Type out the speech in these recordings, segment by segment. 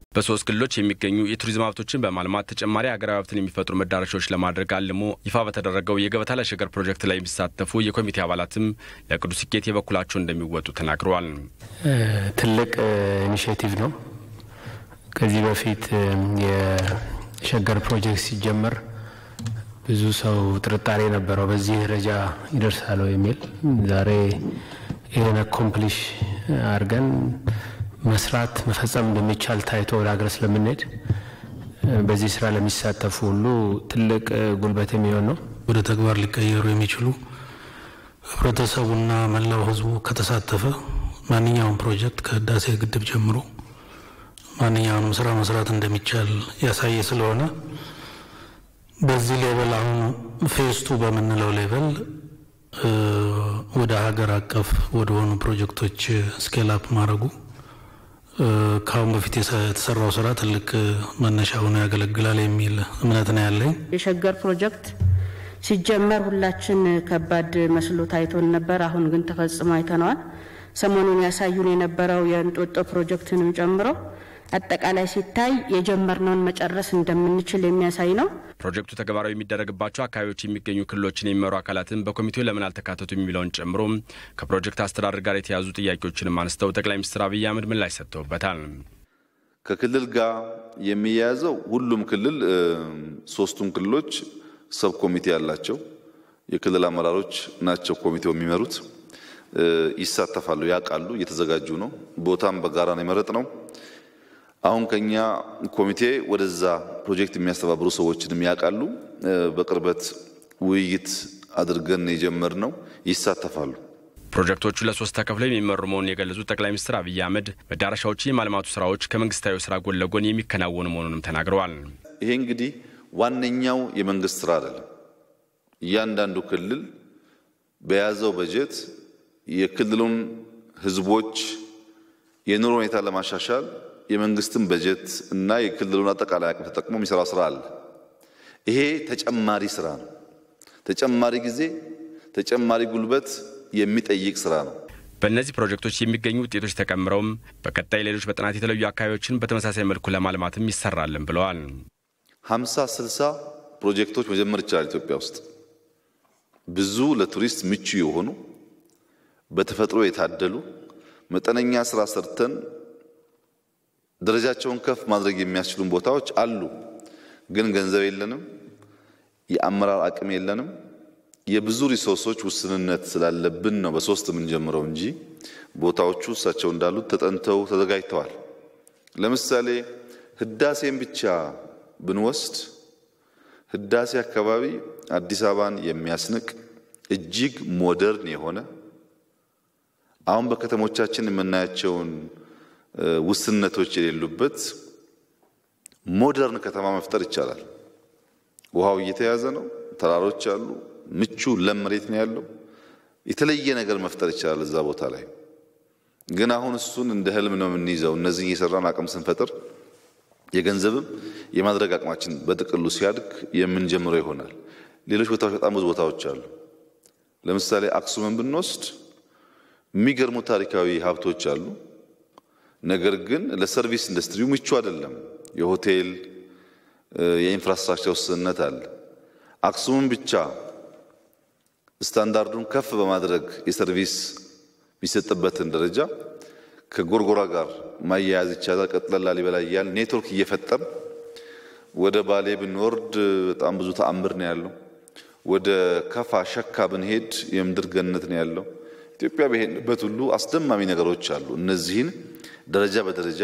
በሶስት ክልሎች የሚገኙ የቱሪዝም ሀብቶችን በማልማት ተጨማሪ ሀገራዊ ሀብትን የሚፈጥሩ መዳረሻዎች ለማድረግ አልሞ ይፋ በተደረገው የገበታ ለሸገር ፕሮጀክት ላይ የሚሳተፉ የኮሚቴ አባላትም ለቅዱ ስኬት የበኩላቸው እንደሚወጡ ተናግረዋል። ትልቅ ኢኒሽቲቭ ነው። ከዚህ በፊት የሸገር ፕሮጀክት ሲጀመር ብዙ ሰው ጥርጣሬ ነበረው፣ በዚህ ደረጃ ይደርሳል የሚል ዛሬ ይህን አኮምፕሊሽ አድርገን መስራት መፈጸም እንደሚቻል ታይቶ ወደ ሀገር ስለምንሄድ በዚህ ስራ ለሚሳተፉ ሁሉ ትልቅ ጉልበት የሚሆን ነው። ወደ ተግባር ሊቀየሩ የሚችሉ ህብረተሰቡና መላው ህዝቡ ከተሳተፈ ማንኛውም ፕሮጀክት ከህዳሴ ግድብ ጀምሮ ማንኛውንም ስራ መስራት እንደሚቻል ያሳየ ስለሆነ በዚህ ሌቨል አሁን ፌስቱ በምንለው ሌቨል ወደ ሀገር አቀፍ ወደሆኑ ፕሮጀክቶች ስኬል አፕ ማድረጉ ከአሁን በፊት የተሰራው ስራ ትልቅ መነሻ ሆኖ ያገለግላል የሚል እምነት ነው ያለኝ። የሸገር ፕሮጀክት ሲጀመር ሁላችን ከባድ መስሎ ታይቶን ነበር። አሁን ግን ተፈጽሞ አይተነዋል። ሰሞኑን ያሳዩን የነበረው የእንጦጦ ፕሮጀክትንም ጨምሮ አጠቃላይ ሲታይ የጀመርነውን መጨረስ እንደምንችል የሚያሳይ ነው። ፕሮጀክቱ ተግባራዊ የሚደረግባቸው አካባቢዎች የሚገኙ ክልሎችን የሚመሩ አካላትን በኮሚቴው ለምን አልተካተቱ የሚለውን ጨምሮ ከፕሮጀክት አስተዳደር ጋር የተያዙ ጥያቄዎችንም አንስተው ጠቅላይ ሚኒስትር አብይ አህመድ ምላሽ ሰጥተውበታል። ከክልል ጋር የሚያያዘው ሁሉም ክልል ሶስቱም ክልሎች ሰብ ኮሚቴ ያላቸው የክልል አመራሮች ናቸው ኮሚቴው የሚመሩት ይሳተፋሉ፣ ያውቃሉ፣ እየተዘጋጁ ነው። ቦታም በጋራ ነው የመረጥ ነው። አሁን ከኛ ኮሚቴ ወደዛ ፕሮጀክት የሚያስተባብሩ ሰዎችንም ያውቃሉ። በቅርበት ውይይት አድርገን የጀመርነው ይሳተፋሉ። ፕሮጀክቶቹ ለሶስት ተከፍለው የሚመሩ መሆኑን የገለጹት ጠቅላይ ሚኒስትር አብይ አህመድ መዳረሻዎችን የማልማቱ ስራዎች ከመንግስታዊ ስራ ጎን ለጎን የሚከናወኑ መሆኑንም ተናግረዋል። ይሄ እንግዲህ ዋነኛው የመንግስት ስራ አይደለም። እያንዳንዱ ክልል በያዘው በጀት የክልሉን ህዝቦች የኑሮ ሁኔታ ለማሻሻል የመንግስትን በጀት እና የክልሉን አጠቃላይ አቅም ተጠቅሞ የሚሰራው ስራ አለ። ይሄ ተጨማሪ ስራ ነው። ተጨማሪ ጊዜ፣ ተጨማሪ ጉልበት የሚጠይቅ ስራ ነው። በእነዚህ ፕሮጀክቶች የሚገኙ ውጤቶች ተቀምረውም በቀጣይ ሌሎች በጥናት የተለዩ አካባቢዎችን በተመሳሳይ መልኩ ለማልማትም ይሰራልን ብለዋል። ሀምሳ ስልሳ ፕሮጀክቶች መጀመር ይቻላል ኢትዮጵያ ውስጥ ብዙ ለቱሪስት ምቹ የሆኑ በተፈጥሮ የታደሉ መጠነኛ ስራ ሰርተን ደረጃቸውን ከፍ ማድረግ የሚያስችሉን ቦታዎች አሉ። ግን ገንዘብ የለንም፣ የአመራር አቅም የለንም። የብዙ ሪሶርሶች ውስንነት ስላለብን ነው በሶስት የምንጀምረው እንጂ ቦታዎቹ እሳቸው እንዳሉት ተጠንተው ተዘጋጅተዋል። ለምሳሌ ህዳሴን ብቻ ብንወስድ ህዳሴ አካባቢ አዲስ አበባን የሚያስንቅ እጅግ ሞደርን የሆነ አሁን በከተሞቻችን የምናያቸውን ውስንነቶች የሌሉበት ሞደርን ከተማ መፍጠር ይቻላል። ውሃው እየተያዘ ነው። ተራሮች አሉ። ምቹ ለም መሬት ነው ያለው። የተለየ ነገር መፍጠር ይቻላል እዛ ቦታ ላይ። ግን አሁን እሱን እንደ ህልም ነው የምንይዘው። እነዚህ እየሰራን አቅም ስንፈጥር የገንዘብም የማድረግ አቅማችን በጥቅሉ ሲያድግ የምንጀምረው ይሆናል። ሌሎች ቦታዎች በጣም ብዙ ቦታዎች አሉ። ለምሳሌ አክሱምን ብንወስድ የሚገርሙ ታሪካዊ ሀብቶች አሉ። ነገር ግን ለሰርቪስ ኢንዱስትሪው ምቹ አይደለም። የሆቴል የኢንፍራስትራክቸር ውስንነት አለ። አክሱምን ብቻ ስታንዳርዱን ከፍ በማድረግ የሰርቪስ የሚሰጥበትን ደረጃ ከጎርጎራ ጋር ማያያዝ ይቻላል። ቀጥለን ላሊበላ እያል ኔትወርክ እየፈጠር ወደ ባሌ ብንወርድ በጣም ብዙ ተአምር ነው ያለው። ወደ ከፋ ሸካ ብንሄድ የምድር ገነት ነው ያለው። ኢትዮጵያ በሄድንበት ሁሉ አስደማሚ ነገሮች አሉ። እነዚህን ደረጃ በደረጃ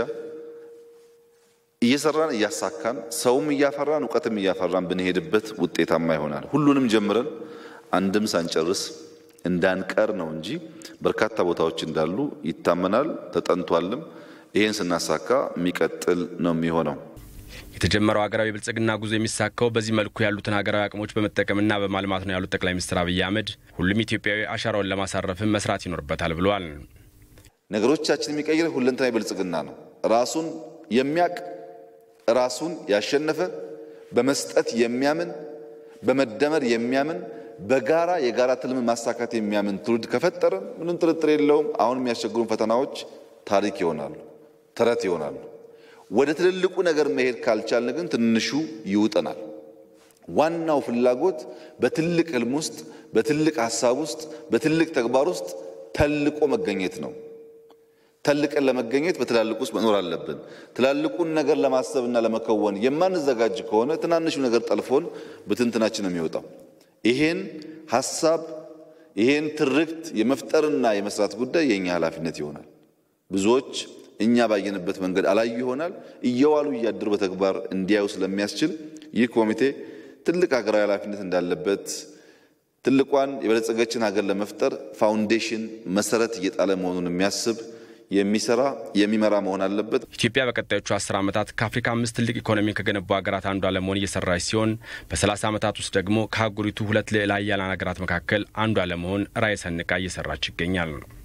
እየሰራን እያሳካን ሰውም እያፈራን እውቀትም እያፈራን ብንሄድበት ውጤታማ ይሆናል። ሁሉንም ጀምረን አንድም ሳንጨርስ እንዳንቀር ነው እንጂ በርካታ ቦታዎች እንዳሉ ይታመናል፣ ተጠንቷልም። ይህን ስናሳካ የሚቀጥል ነው የሚሆነው። የተጀመረው ሀገራዊ ብልጽግና ጉዞ የሚሳካው በዚህ መልኩ ያሉትን ሀገራዊ አቅሞች በመጠቀምና በማልማት ነው ያሉት ጠቅላይ ሚኒስትር አብይ አህመድ ሁሉም ኢትዮጵያዊ አሻራውን ለማሳረፍም መስራት ይኖርበታል ብለዋል። ነገሮቻችን የሚቀይር ሁለንተናዊ ብልጽግና ነው። ራሱን የሚያቅ ራሱን ያሸነፈ በመስጠት የሚያምን በመደመር የሚያምን በጋራ የጋራ ትልም ማሳካት የሚያምን ትውልድ ከፈጠረን ምንም ጥርጥር የለውም አሁን የሚያስቸግሩን ፈተናዎች ታሪክ ይሆናሉ፣ ተረት ይሆናሉ። ወደ ትልልቁ ነገር መሄድ ካልቻልን ግን ትንሹ ይውጠናል። ዋናው ፍላጎት በትልቅ ህልም ውስጥ፣ በትልቅ ሀሳብ ውስጥ፣ በትልቅ ተግባር ውስጥ ተልቆ መገኘት ነው። ተልቀን ለመገኘት በትላልቅ ውስጥ መኖር አለብን። ትላልቁን ነገር ለማሰብና ለመከወን የማንዘጋጅ ከሆነ ትናንሹ ነገር ጠልፎን ብትንትናችን ነው የሚወጣው። ይሄን ሀሳብ ይሄን ትርክት የመፍጠርና የመስራት ጉዳይ የእኛ ኃላፊነት ይሆናል። ብዙዎች እኛ ባየንበት መንገድ አላዩ ይሆናል። እየዋሉ እያደሩ በተግባር እንዲያዩ ስለሚያስችል ይህ ኮሚቴ ትልቅ ሀገራዊ ኃላፊነት እንዳለበት ትልቋን የበለጸገችን ሀገር ለመፍጠር ፋውንዴሽን መሰረት እየጣለ መሆኑን የሚያስብ የሚሰራ የሚመራ መሆን አለበት። ኢትዮጵያ በቀጣዮቹ አስር ዓመታት ከአፍሪካ አምስት ትልቅ ኢኮኖሚ ከገነቡ ሀገራት አንዷ ለመሆን እየሰራች ሲሆን በሰላሳ ዓመታት ውስጥ ደግሞ ከአህጉሪቱ ሁለት ልዕለ ኃያላን ሀገራት መካከል አንዷ ለመሆን ራዕይ ሰንቃ እየሰራች ይገኛል።